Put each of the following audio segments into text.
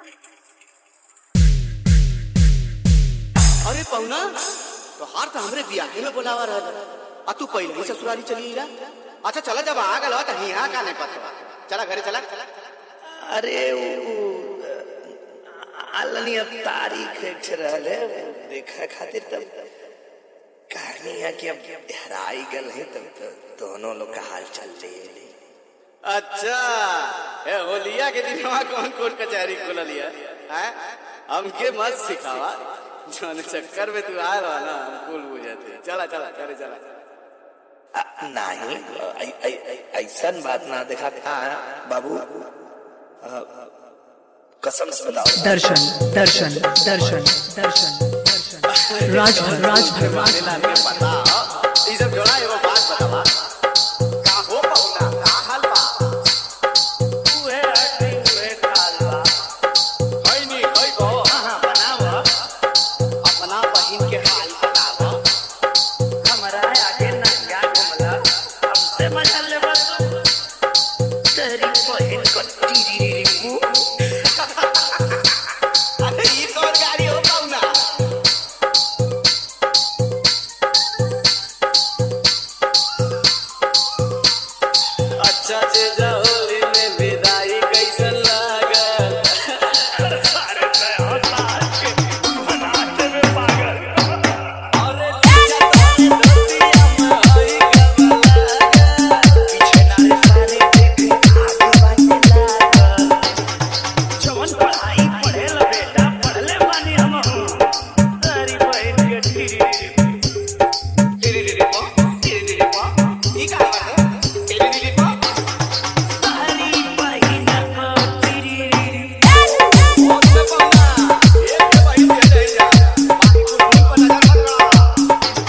अरे पहुना तो हार तो हमरे बियाहे में बोलावा रहल आ तू पहले ही ससुराली चली ला अच्छा चला जब आ गल त हिया का नहीं पता चला घरे चला अरे वो आलनी अब तारीख एक रहले देखा खातिर तब कहानी है कि अब हराई गल है तब तो दोनों लोग का हाल चल रही है अच्छा ए होलिया के दिन वहाँ कौन कोर्ट कचहरी खोल लिया हैं हमके मत सिखावा जोन चक्कर में तू आए रहा ना हम कुल बुझाते चला चला करे चला आ, नहीं ऐ- ऐ- ऐ- ऐसन बात ना देखा था बाबू आ, कसम से बताओ दर्शन दर्शन दर्शन दर्शन दर्शन राजभर राजभर माने लाल के पता हो। ई सब जोड़ा एगो बात बतावा का हो पहुना का हाल बा उहे हड्डी उहे खाल बा खई नी खई गो हाँ बनाव अपना बहिन के हाल बतावा हमरा आगे नंगा घुमला हमसे मजा लेबा तू तेरी बहन को टीरी रिपू अरे ई कौन गाड़ी हो पहुना अच्छा से होली में विदाई कैसन लागल सारे मैं ताज के बनाते में पागल अरे लीजा तोरी धोतिया में हई गबल पीछे नारे सारे देखे आगे बाटे लागल जवन पढ़ाई पढ़ेल बेटा पढ़ले बानी हम तेरी बहन के टीरी रिपू ई का बात है टेली टेली पा तेरी बहन को टीरी रिपू बहुत में पहुना एक के भाई दे दे जा बाकी को नहीं पता चल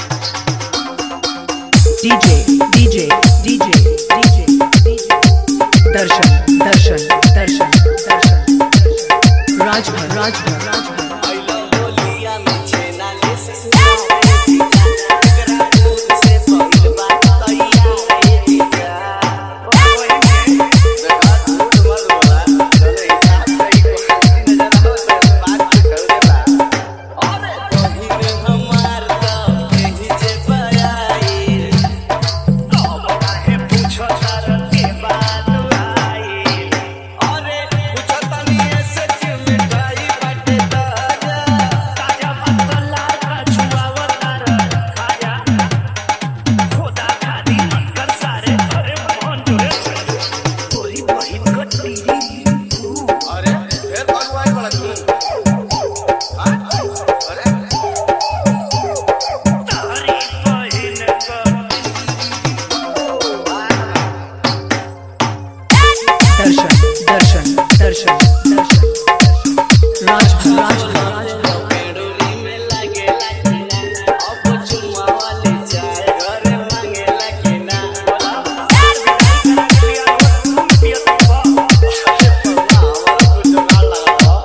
रहा DJ DJ DJ DJ DJ Darshan Darshan Darshan दर्शन राजभर राजभर राजभर आइलो होलिया में छेना ले ससुराले जीजा एकरा दूध से पहिल बात तैयार है जीजा देखा झूठ मत बोला चले हिसाब सही को खाली नजर हो तो बात कुछ हो देबा अरे कहीं में हमार तो कहीं जे पयाई अब काहे पूछो तार के बात आई अरे पूछो तनी ऐसे चिमटाई बाटे ताजा ताजा मतला का छुआवतार खाया खुदा खादी कर सारे अरे मोहन जुड़े तोरी बहिन को टीरी रिपू अरे फिर कौन हुआ है बड़ा तू हाँ? अरे तारी बहिन को दर्शन दर्शन दर्शन दर्शन राजभर राजभर राजभर पेड़ोली में लागेला कि ना अब चुम्मा वाले जाए घरे मांगेला कि ना बोला हमारा कुछ ना लगा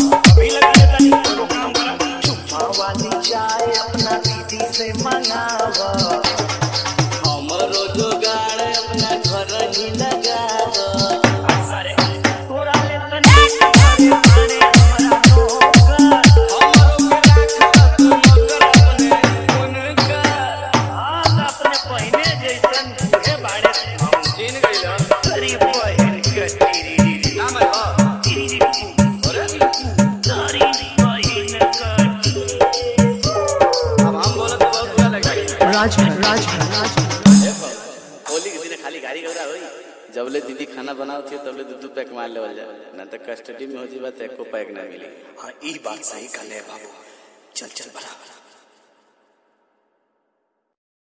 अपना दीदी से मंगावा हमरो जोगाड़ अपना घर ही लगाव सारे तोरा ले तनी करे माने हमरा नौकर हमरो के राख तू मगर अपने गुन का हाथ अपने पहिने जैसन बूढ़े बाड़े हम जीन गइला तेरी बहन के टीरी नाम है बा टीरी अरे तारी बहन के अब हम बोला तो बहुत बुरा लगेगा राजभर राजभर राजभर होली के दिन खाली गाड़ी गौरा होई जबले दीदी खाना बनाओ थी तबले दू दू पैक मार लेवल जाए ना तो कस्टडी में हो जीवा तो एको पैक ना मिली हाँ ई बात सही कहले बाबू चल चल बराबर